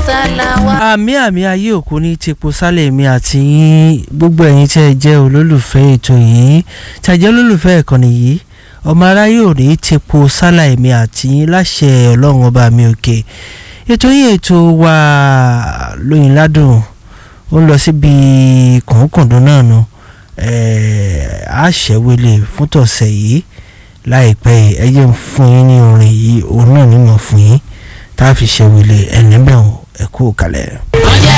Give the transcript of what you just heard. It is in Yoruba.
sálà wá. àmì àmì ayé òkú ní tepo sálẹ̀ mi àti yín gbogbo ẹ̀yin tí ẹ jẹ́ olólùfẹ́ ètò yìí tí ẹ jẹ́ olólùfẹ́ ìkànnì yìí ọmọ aráyé ò ní tepo sálẹ̀ mi àti yín láṣẹ ọlọ́run ọba mi òkè ètò yìí ètò wa lóyìn ládùn ó ń lọ síbi kọ̀ọ̀kọ̀dún náà nu àṣẹwélé fún tọ̀sẹ̀ yìí láìpẹ́ ẹ jẹ́ ń fún yín ní orin yìí òun náà ní mọ̀ fún yín tá a fi ṣẹ̀wélé ẹ̀ níbẹ̀ ẹ̀ kú kalẹ̀.